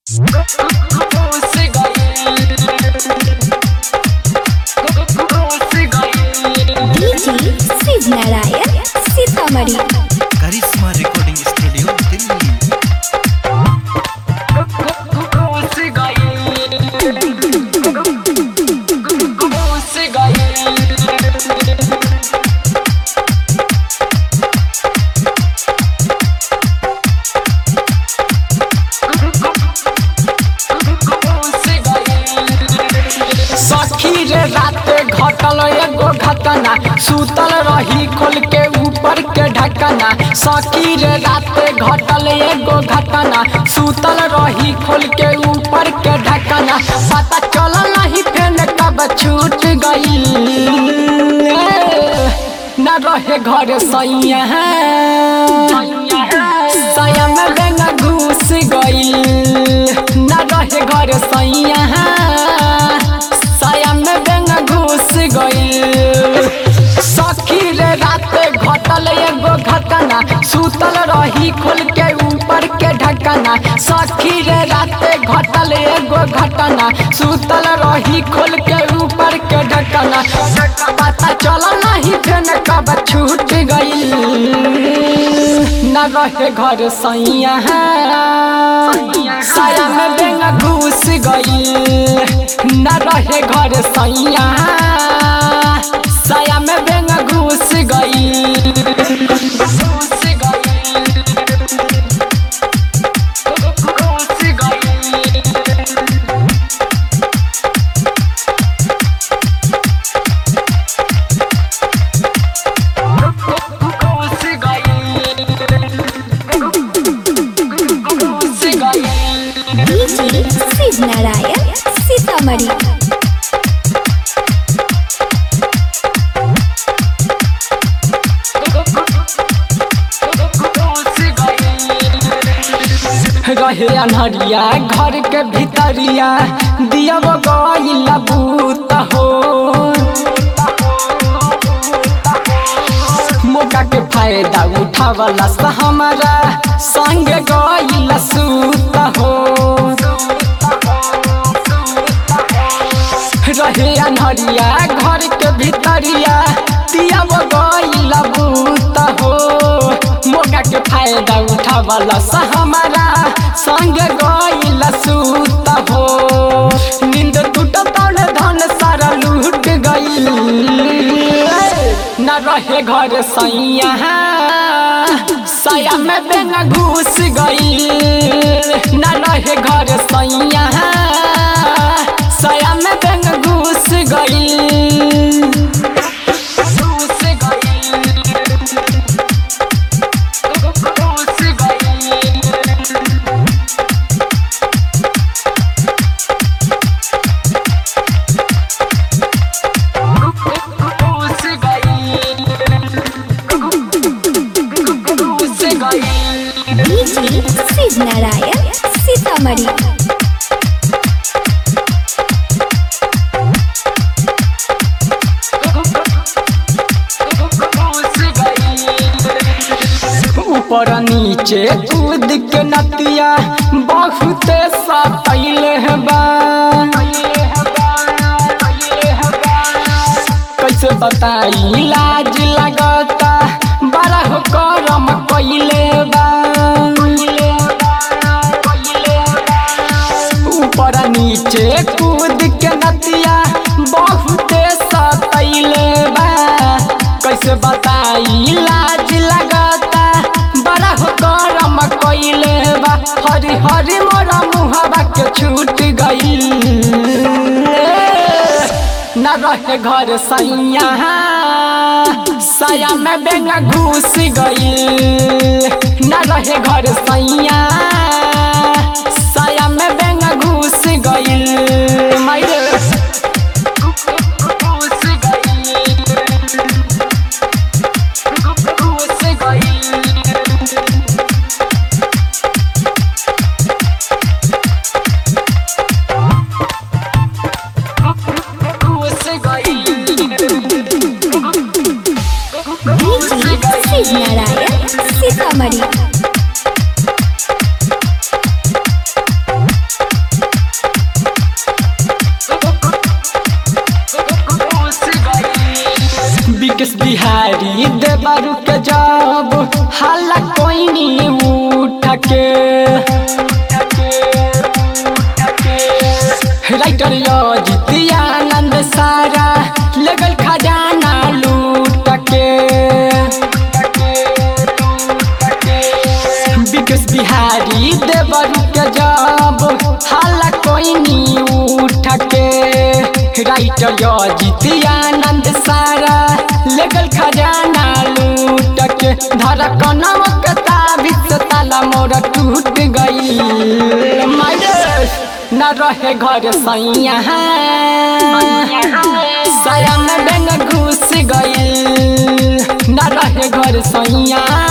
DJ Shiv Narayan Sitamarhi Karishma recording studio Delhi सखी रे राते घटल एगो घटना सुतल रही खोल के ऊपर के ढकना सखी रे राते घटल एगो घटना सुतल रही खोल के ऊपर के ढकना पता चलल नहीं फेन कब छूट गई न रहे घर सैया सैया में बेंगा घुस गई न रहे घर सैया सैया में बेंगा घुस गई सखी रे राते घटल एगो घटना सुतल रही खोल के ऊपर के ढकना सखी रे राते घटल एगो घटना सुतल रही खोल के ऊपर के ढकना पता चल नहीं फेन कब छूट गई न रहे घर सैया साया में बेंगा घुस गई न रहे घर सैया साया में बेंगा घुस गई घुस गई घुस गई घुस गई घुस गई डीजे शिव नारायण सीतामढ़ी रहे अनहरिया घर के भीतरिया दिया गईल बूत हो मौका के फायदा उठावला सा हमारा संग गईल सूत हो रहे अनहरिया घर के भीतरिया दिया गईल बूत हो मौका के फायदा उठावला सा हमारा संग गईल सूत हो नींद टूट तड़ धन सारा लूट गईल न रहे घर सैया सया में बेंगा घुस गई न रहे घर सैया सया में बेंगा घुस गई घुस गई घुस गई घुस गई घुस गई डीजे शिव नारायण सीतामढ़ी ऊपर नीचे कूद के नतिया बहुत सतैल बा कैसे बताई लाज लगता बड़ा हो करम कैले बा ऊपर नीचे कूद के नतिया बहुत सतैले बा कैसे बताई लाज लगता बड़ा हो करम कैले बा हरी हरी मोरा मुहबा के छूट गई न रहे घर सैया सया में बेंगा घुस गई न रहे घर सैया सया में बेंगा घुस गई मायरे घुस गई घुस गई घुस गई डीजे शिव नारायण सीतामढ़ी बिहारी देवरु के जब हाला कोई नहीं उठ के राइटर जितियानंद सारा लगल खजाना लूट के विकेश बिहारी देवरु के जब हाला कोई नहीं उठ के राइटर जितियानंद सारा लगल खजाना लूट के धड़कनवा के ताबिज ताला मोर टूट गई न रहे घर सैया साया में बेंग घुस गई न रहे घर सैया